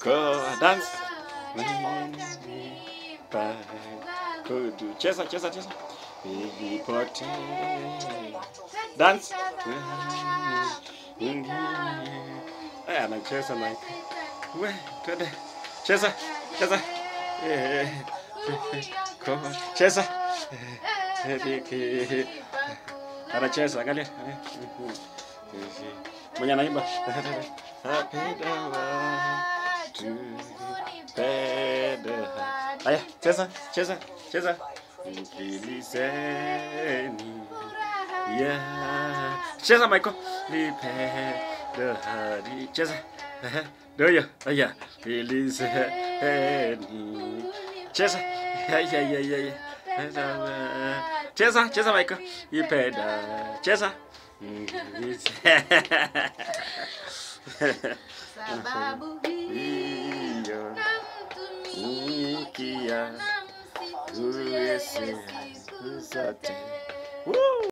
Go dance. Kudu. Cheza, cheza, cheza. Nilipote. Dance. Aya, anacheza na we, twende. Cheza, cheza. Eh, Go. Cheza. Eh, Anacheza, angalia. Mwenye anaimba. Napenda watu, penda. Aya, cheza, cheza, cheza. Mkilizeni. Yeah. Cheza Michael. Nipenda hadi. Cheza. Ehe, Ndio hiyo. Aya. Mkilizeni. Cheza. Aya, aya, aya, aya. Cheza, cheza Michael. Nipenda. Cheza. Sababu hii Hiyo. namtumia Nikia. namsifu yeye siku zote. Woo!